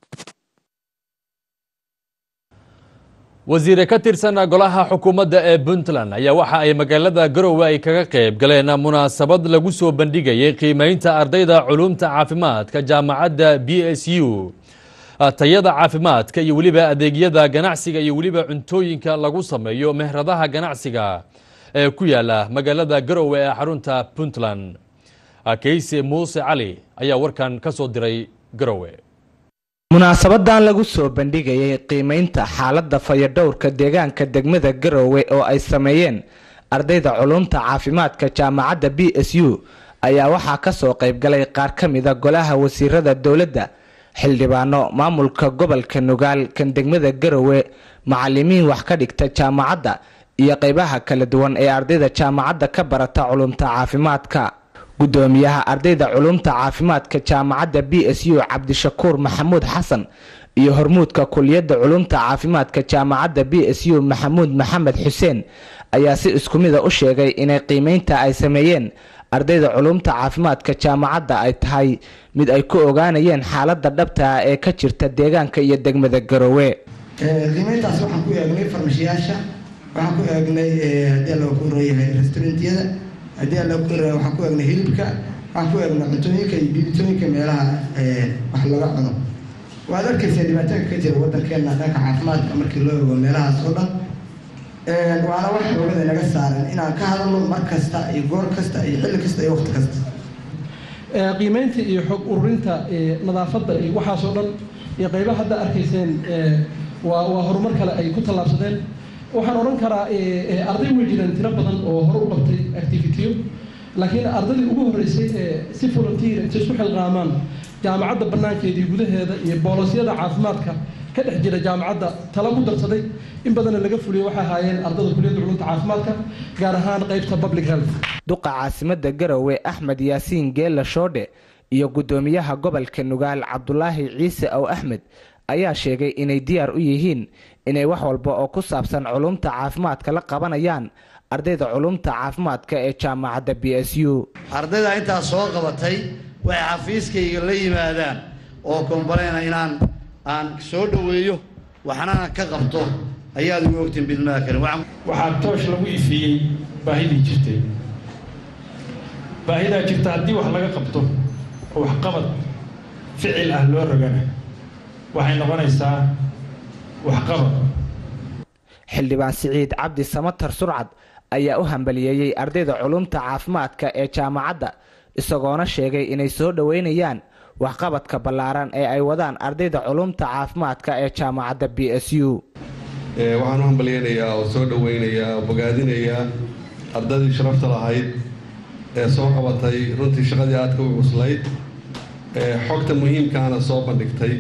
Speaker 1: wasiire ka tirsan golaha xukuumadda ee puntland ayaa waxa ay magaalada garowe ay kaga qayb galeen munaasabad lagu soo bandhigayay qiimeynta ardayda culumta caafimaadka jaamacadda b s u tayada caafimaadka iyo weliba adeegyada ganacsiga iyo weliba cuntooyinka lagu sameeyo mehradaha ganacsiga ee ku yaala magaalada garowe ee xarunta puntland kayse muuse cali ayaa warkan ka soo diray garowe
Speaker 6: munaasabadan lagu soo bandhigayay qiimeynta xaaladda fayadhowrka deegaanka degmada garowe oo ay sameeyeen ardayda culumta caafimaadka jaamacadda b s u ayaa waxaa ka soo qaybgalay qaar ka mida golaha wasiirada dowladda xildhibaano maamulka gobolka nugaal kan degmada garowe macalimiin wax ka dhigta jaamacadda iyo qaybaha kala duwan ee ardayda jaamacadda ka barata culumta caafimaadka gudoomiyaha ardayda culumta caafimaadka jaamacadda b s u cabdishakuur maxamuud xasan iyo hormuudka kuliyadda culumta caafimaadka jaamacadda b s u maxamuud maxamed xuseen ayaa si isku mida u sheegay inay qiimeynta ay sameeyeen ardayda culumta caafimaadka jaamacadda ay tahay mid ay ku ogaanayeen xaaladda dhabta ah ee ka jirta deegaanka iyo degmada garowe
Speaker 7: qiimeyntaas waxaan ku eegnay farmashiyaasha waxaan ku eegnay haddii alla ku royahay restaurantyada haddii alla ku roya waxaan ku eegnay hilibka waxaan ku eegnay cuntooyinka iyo biibitooyinka meelaha wax laga cuno waad arkaysaa dhibaatooyinka ka jira waddankeena dhanka caafimaadka markii loo eego meelahaas oo dhan waana wax xoogada naga saaran inaan ka hadalno mar kasta iyo goor kasta iyo xilli kasta iyo waqti kasta
Speaker 9: qiimeynta iyo xog ururinta nadaafadda iyo waxaasoo dhan iyo qaybaha hadda arkayseen waa waa horumar kale ay ku tallaabsadeen waxaan odhan karaa arday way jireen tiro badan oo hore u qabtay activityo laakiin ardaydii ugu horreysay ee si volunteer intay isku xilqaamaan jaamacadda bannaankeeda iyo gudaheeda iyo boolosyada caafimaadka ka dhex jira jaamacadda tala ku darsaday in badanna laga fuliyo waxay ahaayeen ardada kuliyadda culumta caafimaadka gaar ahaan qaybta public health
Speaker 6: duqa caasimada garowe axmed yaasiin geella shoodhe iyo gudoomiyaha gobolka nugaal cabdulaahi ciise ow axmed ayaa sheegay inay diyaar u yihiin inay wax walba oo ku saabsan culumta caafimaadka la qabanayaan ardayda culumta caafimaadka ee jaamacadda b s u
Speaker 26: ardayda intaas soo qabatay waxay xafiiskayga la yimaadaan oo kombaleyna inaan aan soo dhoweeyo waxnana ka qabto ayaad ugu ogtiin bidmada kale
Speaker 27: waxaa toosh lagu ifiyey baahidii jirtay baahidaa jirta haddii wax laga qabto oo waxqabad ficil ah loo rogana waxay noqonaysaa waxqabad
Speaker 6: xildhibaan siciid cabdi samatar surcad ayaa u hambaliyeeyey ardayda culumta caafimaadka ee jaamacadda isagoona sheegay inay soo dhoweynayaan waxqabadka ballaaran ee ay wadaan ardayda culumta caafimaadka ee jaamacadda b s u
Speaker 28: waxaan u hambalyeynayaa oo soo dhoweynayaa oo bogaadinayaa ardaydii sharafta lahayd ee soo qabatay runtii shaqadii aadka u cuslayd xogta muhiimkaana soo bandhigtay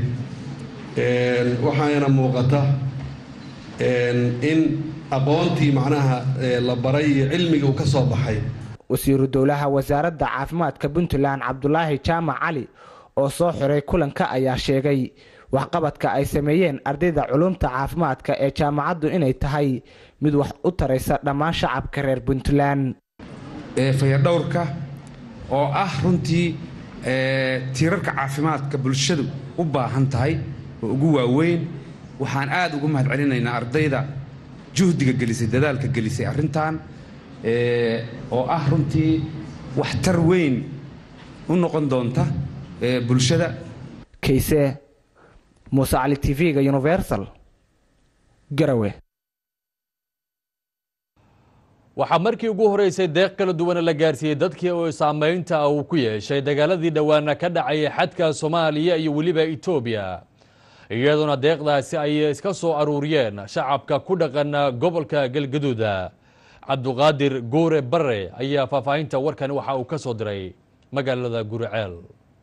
Speaker 28: waxaana muuqata in aqoontii macnaha la baray iyo cilmigii uu ka soo baxay
Speaker 6: wasiiru dowlaha wasaaradda caafimaadka puntland cabdulaahi jaamac cali oo soo xiray kulanka ayaa sheegay waxqabadka ay sameeyeen ardayda culumta caafimaadka ee jaamacaddu inay tahay mid wax u taraysa dhammaan shacabka reer puntland
Speaker 29: fayadhowrka oo ah runtii tiirarka caafimaadka bulshadu u baahan tahay oo ugu waaweyn waxaan aad ugu mahad celinaynaa ardayda juhdiga gelisay dadaalka gelisay arrintan oo ah runtii waxtar weyn u noqon doonta bulshada
Speaker 6: kayse muuse cali t v-ga universal garawe
Speaker 1: waxaa markii ugu horeysay deeq kala duwana la gaarsiiyey dadkii oo saameynta uu ku yeeshay dagaaladii dhowaana ka dhacayay xadka soomaaliya iyo weliba etoobiya iyadoona deeqdaasi ay iska soo aruuriyeen shacabka ku dhaqan gobolka galgaduuda cabduqaadir goore bare ayaa faahfaahinta warkan waxa uu ka soo diray magaalada guriceel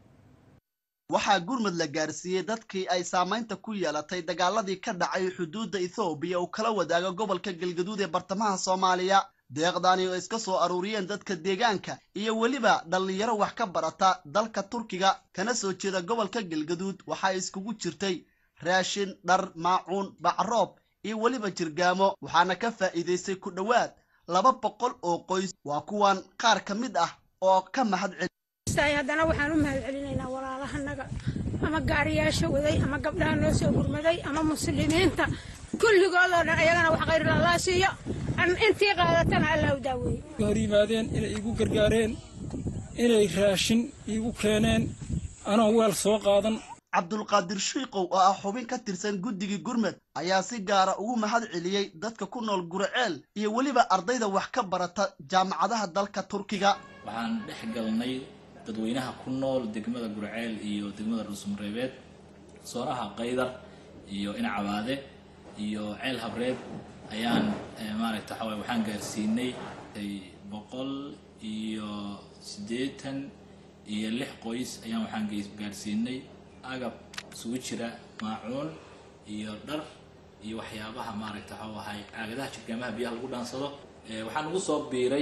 Speaker 10: waxaa gurmud la gaarsiiyey dadkii ay saamaynta ku yeelatay dagaaladii ka dhacay xuduudda ethoobiya uu kala wadaago gobolka galgaduud ee bartamaha soomaaliya deeqdaani oo iska soo aruuriyeen dadka deegaanka iyo weliba dhallinyaro wax ka barata dalka turkiga kana soo jeeda gobolka galgaduud waxaa iskugu jirtay raashin dhar maacuun bacroob iyo weliba jirgaamo waxaana ka faa'iidaystay ku dhowaad laba boqol oo qoys waa kuwan qaar ka mid ah oo ka mahad celi
Speaker 11: haddana waxaan u mahad celinaynaa walaalahanaga ama gaariyaasha waday ama gabdhaha noo soo gurmaday ama muslimiinta kulligoodoo dhan ayagana wax khayr lallaa siiyo intii qaadatana allah u daaweeye
Speaker 12: hor yimaadeen inay igu gargaareen inay raashin iigu keeneen anoon weel soo qaadan
Speaker 10: cabdulqaadir shiikow oo ah xubin ka tirsan guddigii gurmed ayaa si gaara ugu mahad celiyey dadka ku nool guriceel iyo weliba ardayda wax ka barata jaamacadaha dalka turkiga
Speaker 13: waxaan dhex galnay dadweynaha ku nool degmada gurceel iyo degmada dhuusmareebeed soonaha qaydar iyo inacabaade iyo ceel habreed ayaan maaragta waxa waye waxaan gaarsiinay boqol iyo siddeetan iyo lix qoys ayaan waxaan gaarsiinay agab isugu jira maacuun iyo dhar iyo waxyaabaha maaragta waxa ahay caagadaha jirgaamaha biyaha lagu dhaansado waxaan ugu soo biiray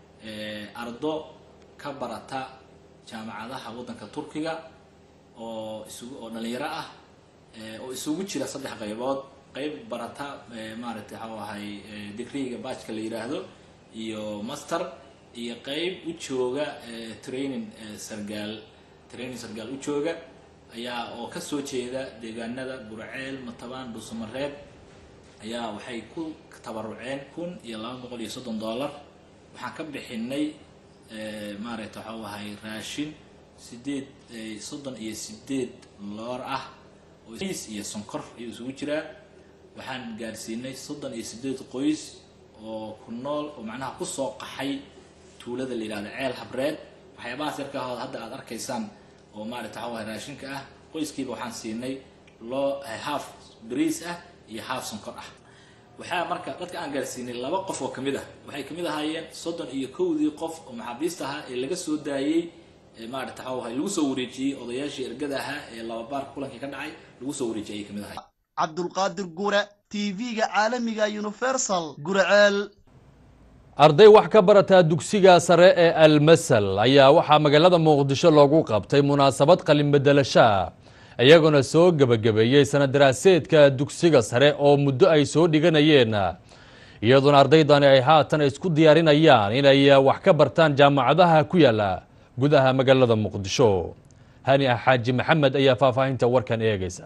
Speaker 13: ardo ka barata jaamacadaha waddanka turkiga oo isugu oo dhalinyaro ah oo isugu jira saddex qaybood qayb barata maaragtay waxau ahay digriga baajka la yidhaahdo iyo master iyo qayb u jooga training sargaal training sargaal u jooga ayaa oo kasoo jeeda deegaanada burceel matabaan dhuusamareeb ayaa waxay ku tabaruceen kun iyo laba boqol iyo soddon dollar waxaan ka bixinay maaragta waxau ahay raashin sideed soddon iyo sideed loor ah oo iyo sonkor ayuu isugu jiraa waxaan gaarsiinay soddon iyo sideed qoys oo ku nool oo macnaha kusoo qaxay tuulada la yidhahda ceel habreed waxyaabahaas yarkaahood hadda aad arkaysaan oo maaragta waxau ahay raashinka ah qoyskiiba waxaan siinay loo half bariis ah iyo half sonkor ah waxaa marka dadka aan gaarsiinay laba qof oo kamid ah waxay kamid ahaayeen soddon iyo kowdii qof oo maxaabiista ahaa ee laga soo daayey maarata waxau ahay lagu soo wareejiyey odayaashii ergada ahaa ee lababaarka kulankii ka dhacay lagu soo wareejiyay ayay kamid ahay
Speaker 10: cabdulqaadir gure tv-ga caalamiga universal gurceel
Speaker 1: arday wax ka barata dugsiga sare ee almasal ayaa waxaa magaalada muqdisho loogu qabtay munaasabad qalinbedelasha iyagoona soo gebagabeeyey sana daraaseedka dugsiga sare oo muddo ay soo dhiganayeen iyadoona ardaydani ay haatan isku diyaarinayaan inay wax ka bartaan jaamacadaha ku yaala gudaha magaalada muqdisho hani ah xaaji maxamed ayaa faahfaahinta warkan eegaysa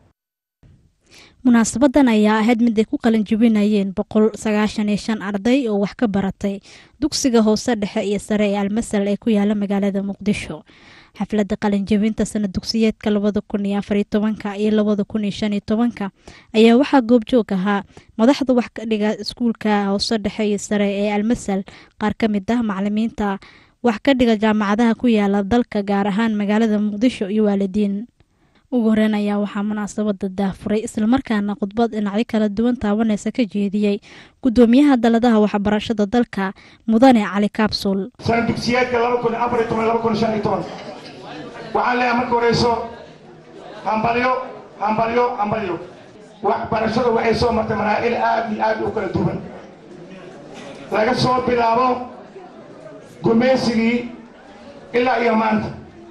Speaker 14: munaasabadan ayaa ahayd mid ay ku qalin jebinayeen boqol sagaashan iyo shan arday oo wax ka baratay dugsiga hoose dhexe iyo sare ee almasal ee ku yaala magaalada muqdisho xafladda qalinjebinta sana dugsiyeedka labada kun iyo afariyo tobanka iyo labada kun iyo shan iyo tobanka ayaa waxaa goobjoog ahaa madaxda wax ka dhiga iskuulka hoose dhexe iyo sare ee almasal qaar ka mid ah macalimiinta wax ka dhiga jaamacadaha ku yaala dalka gaar ahaan magaalada muqdisho iyo waalidiin ugu horeyn ayaa waxaa munaasabada daafuray islamarkaana khudbad dhinacyo kala duwan taabaneysa ka jeediyey gudoomiyaha daladaha waxbarashada dalka mudane cali kaabsul
Speaker 15: sana dugsiyeedka laba kun afar iyo toban laba kun shan iyo toban waxaan leeyahay marka horeyso hambalyo hambalyo hambalyo waxbarashadu waxay soo martay maraa'il aad iyo aad u kala duwan laga soo bilaabo gumeysigii ilaa iyo maanta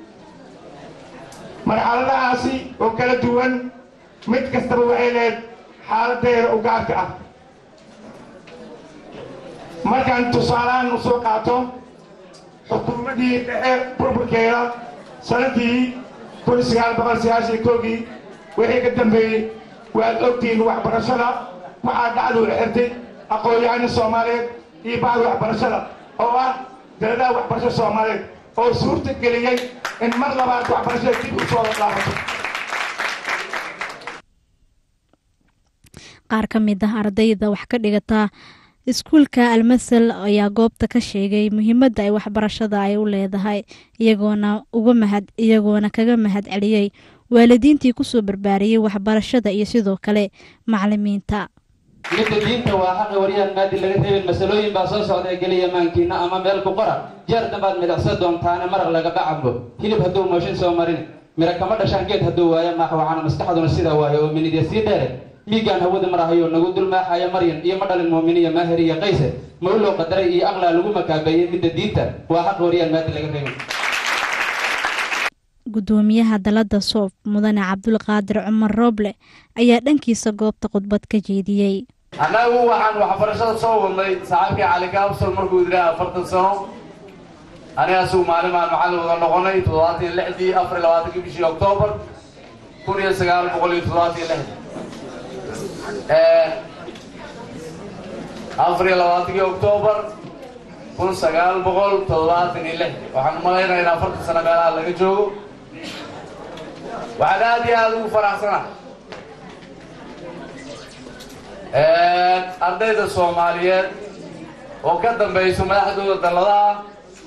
Speaker 15: marxaladahaasi oo kala duwan mid kastaba waxay lehed xaaladeeda u gaarka ah markaan tusaalahaan u soo qaato xukuumaddii dhexe burburkeeda sanadii kun sagaal boqol sagaashan koogii wixii ka dambeeyey waad ogtihiin waxbarashada waxaa dhacduu xirtay aqoon-yahano soomaaliyeed iyo bacda waxbarashada oo ah daladaha waxbarashada soomaaliyeed oo suurta geliyey in mar labaad waxbarashada dib u soo laabato
Speaker 14: qaar ka mid ah ardayda wax ka dhigata iskuulka almasal ayaa goobta ka sheegay muhiimadda ay waxbarashada ay u leedahay iyagoona uga mahad iyagoona kaga mahad celiyey waalidiintii kusoo barbaariyey waxbarashada iyo sidoo kale macalimiinta
Speaker 3: midda diinta waa xaqi waryaan maadi laga reebin masalooyin baa soo socda ee geliya maankiina ama meel ku qora jeer dambaad midacsan doontaane maraq lagaba cabo hilib hadduu mooshin soo marin mira kama dhashaan geed hadduu waayo maaxwacana maskaxduna sidaa waayo oo minidya sii dheere miigaan hawada marahayo nagu dulmaaxaya maryan iyo ma dhalin muuminiya maahir iyo qayse mawlow qadaray iyo aqlaa lagu makaabeeyey midda diinta waa xaqi waryaan maadi laga reebin
Speaker 14: gudoomiyaha dalada soof mudane cabdulqaadir cumar rooble ayaa dhankiisa goobta khudbad ka jeediyey
Speaker 4: annagu waxaan waxbarashada soo wadnay saxaabkii cali gaabsol markuu yidhaha afartan sano aniga asugu maalin baan macallin wada noqonay toddobaatan iyo lixdii afar iyo labaatankii bishii oktoobar kun iyo sagaal boqol iyo toddobaatan iyo lixdii afar iyo labaatankii oktoobar kun sagaal boqol toddobaatan iyo lixdii waxaan umalaynaya in afartan sano meelaha laga joogo waxaan aad iyo aada ugu faraxsanahay ardayda soomaaliyeed oo ka dambayso madaxdooda dalladaha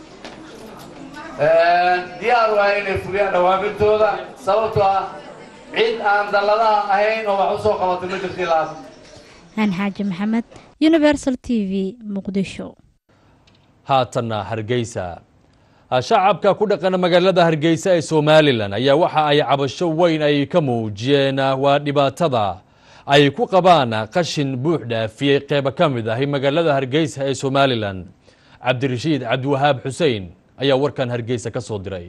Speaker 4: diyaar u ah inay fuliyaan dhawaamintooda sababtoo ah cid aan dalladaha ahayn oo wax u soo qabatay ma jirta ilaas
Speaker 14: aan xaaji maxamed universal t v muqdisho
Speaker 1: haatanna hargeysa shacabka ku dhaqan magaalada hargeysa ee somalilan ayaa waxa ay cabasho weyn ay ka muujiyeen waa dhibaatada ay ku qabaan qashin buux dhaafiyey qeyba ka mid ahi magaalada hargeysa ee somalilan cabdirashiid cabdiwahaab xuseen ayaa warkan hargeysa ka soo diray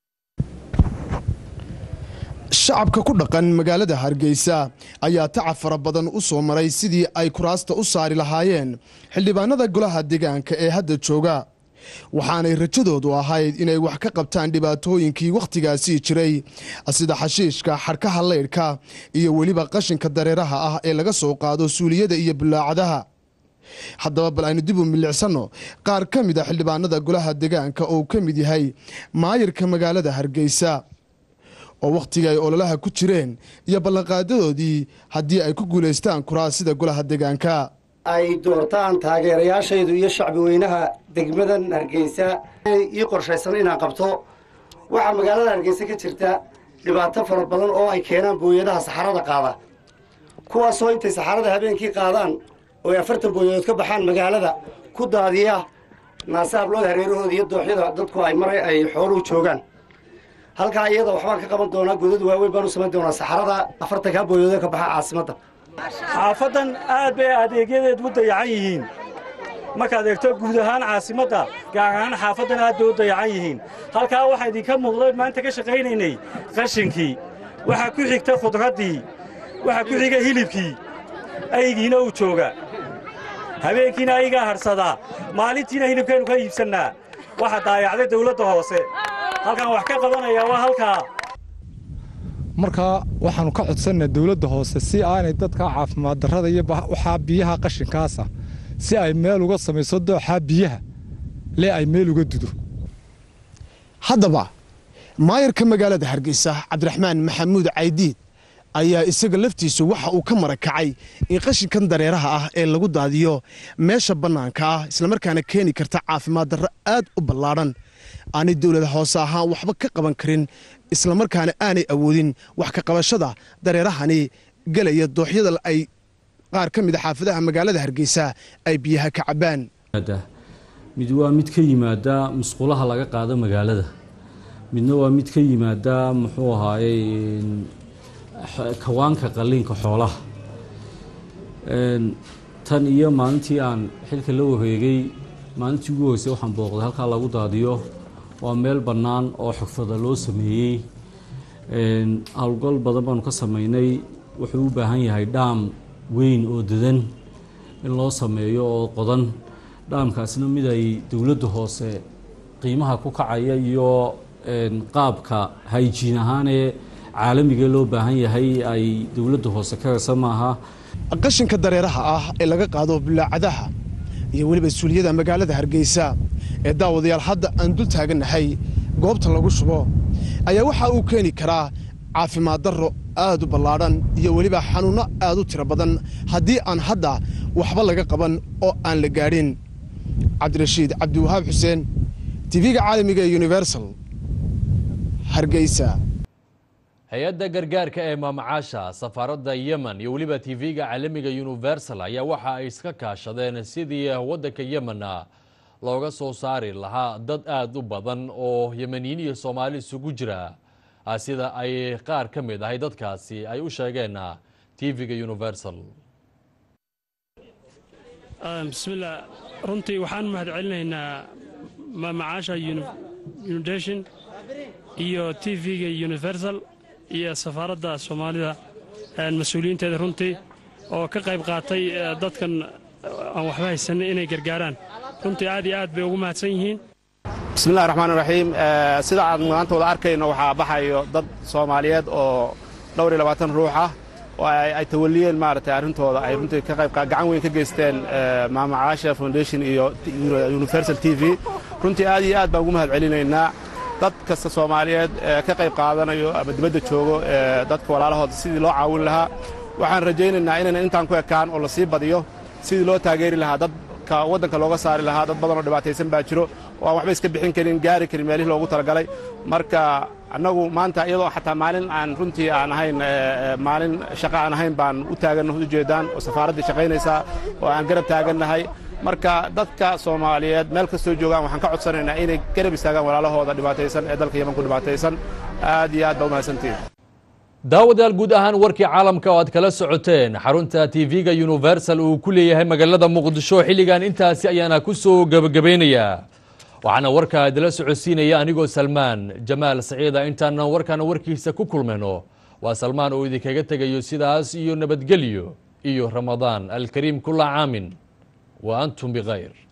Speaker 8: shacabka ku dhaqan magaalada hargeysa ayaa tacab fara badan u soo maray sidii ay kuraasta u saari lahaayeen xildhibaanada golaha deegaanka ee hadda jooga waxaanay rajadoodu ahayd inay wax ka qabtaan dhibaatooyinkii wakhtigaasii jiray sida xashiishka xadhkaha leydhka iyo weliba qashinka dareeraha ah ee laga soo qaado suuliyada iyo bulaacadaha haddaba bal aynu dib u milicsanno qaar ka mid a xildhibaanada golaha deegaanka oo ka mid yahay maayirka magaalada hargeysa oo wakhtiga ay ololaha ku jireen iyo ballanqaadadoodii haddii ay ku guulaystaan kuraasida golaha deegaanka
Speaker 16: ay doortaan taageerayaashaydu iyo shacbi weynaha degmadan hargeysa ii qorshaysan inaan qabto waxaa magaalada hargeysa ka jirta dhibaato fara badan oo ay keenaan booyadaha saxarada qaada kuwaasoo intay saxarada habeenkii qaadaan oo ay afartan booyadood ka baxaan magaalada ku daadiya naasaablood hareerahooda iyo dooxyada dadku ay maray ay xooluhu joogaan halkaa iyada waxbaan ka qaban doonaa godad waaweyn baan u samayn doonaa saxarada afartankaa booyadood ka baxa caasimadda
Speaker 17: xaafaddan aad bay adeegyadeed u dayacan yihiin markaad eegto guud ahaan caasimadda gaar ahaan xaafaddan aad bay u dayacan yihiin halkaa waxaa idinka muuqday maanta ka shaqaynaynay qashinkii waxaa ku xigta khudraddii waxaa ku xiga hilibkii aygiina uu jooga habeenkiina aygaa hadhsadaa maalintiina hilibkaynu ka iibsannaa waxaa daayacday dawladda hoose halkaan wax ka qabanaya waa halkaa
Speaker 18: markaa waxaannu ka codsannaa dawladda hoose si aanay dadka caafimaad darrada iyo waxaa biyaha qashinkaasa si ay meel uga samayso dooxaa biyaha lee ay meel uga dudo
Speaker 8: haddaba maayarka magaalada hargeysa cabdiraxmaan maxamuud caydiid ayaa isaga laftiisu waxa uu ka marakacay in qashinkan dareeraha ah ee lagu daadiyo meesha bannaanka ah islamarkaana keeni karta caafimaad darro aad u ballaadhan aanay dowlada hoose ahaan waxba ka qaban karin islamarkaana aanay awoodin wax ka qabashada dareerahani gelaya dooxyada ay qaar ka mid a xaafadaha magaalada hargeysa ay biyaha ka cabbaan
Speaker 19: mid waa mid ka yimaada musqulaha laga qaado magaalada midna waa mid ka yimaada muxuu ahaayey kawaanka qalliinka xoolaha tan iyo maalintii aan xilka la wareegay maalintii ugu horeysay waxaan booqday halkaa lagu daadiyo waa meel bannaan oo xogfada loo sameeyey howlgal badan baanu ka sameynay wuxuu u baahan yahay dhaam weyn oo dadan in loo sameeyo oo qodan dhaamkaasna mid ay dowladda hoose qiimaha ku kacaya iyo qaabka hayjiin ahaanee caalamiga loo baahan yahay ay dowladda hoose ka rasa maaha
Speaker 8: qashinka dareeraha ah ee laga qaado bulaacadaha iyo weliba suuliyada magaalada hargeysa ee daawadayaal hadda aan dul taagannahay goobta lagu shubo ayaa waxa uu keeni karaa caafimaad darro aad u ballaadhan iyo weliba xanuunno aad u tiro badan haddii aan hadda waxba laga qaban oo aan la gaadhin cabdirashiid cabdiwahaab xuseen tv-ga caalamiga ee universal hargeysa
Speaker 1: hay-adda gargaarka ee maamacaasha safaaradda yemen iyo weliba tv-ga caalamiga universal ayaa waxa ay iska kaashadeen sidii waddanka yemenna looga soo saari lahaa dad aad u badan oo yemeniyiin iyo soomaali isugu jira sida ay qaar ka mid ahay dadkaasi ay u sheegeen tv-ga universal
Speaker 2: bismillah runtii waxaan mahad celinaynaa maamacaasha unidation iyo tv-ga universal iyo safaaradda soomaalida mas-uuliyiinteeda runtii oo ka qayb qaatay dadkan aan waxba haysanin inay gargaaraan runtii aad iyo aad bay ugu mahadsan yihiin
Speaker 5: bismillahi raxmaan raxiim sida aan maanta wada arkayno waxaa baxayo dad soomaaliyeed oo dhowr iyo labaatan ruux ah oo ay tawaliyeen maaragtay arrintooda ay runtii ka qayb gacan weyn ka geysteen maamacaasha foundation iyo universal t v runtii aad iyo aad baan ugu mahad celinaynaa dad kasta soomaaliyeed ee ka qayb qaadanayo ama dibadda joogo ee dadka walaalahooda sidii loo caawin lahaa waxaan rajaynaynaa inaynan intaan ku ekaan oo la sii badiyo sidii loo taageeri lahaa dadka waddanka looga saari lahaa dad badan oo dhibaataysan baa jiro oo aan waxba iska bixin karin gaari karin meelihii loogu talagalay marka annagu maanta iyadoo xataa maalin aan runtii aan ahayn maalin shaqo aan ahayn baan u taaganno ujeedaan oo safaaraddii shaqaynaysaa oo aan garab taagannahay marka dadka soomaaliyeed meel kastoo joogaan waxaan ka codsanaynaa inay garab istaagaan walaalahooda dhibaataysan ee dalka yeman ku dhibaataysan aad iyo aad baa umahadsantihin
Speaker 1: daawadayaal guud ahaan warkii caalamka oo aad kala socoteen xarunta tv-ga universal uu ku leeyahay magaalada muqdisho xilligan intaasi ayaana ku soo gebagabeynayaa waxaana warkaa idila socodsiinaya anigoo salmaan jamaal saciida intaanan warkaana warkiisa ku kulmayno waa salmaan oo idinkaga tegayo sidaas iyo nabadgelyo iyo ramadaan alkariim kula caamin wa antum bikhayr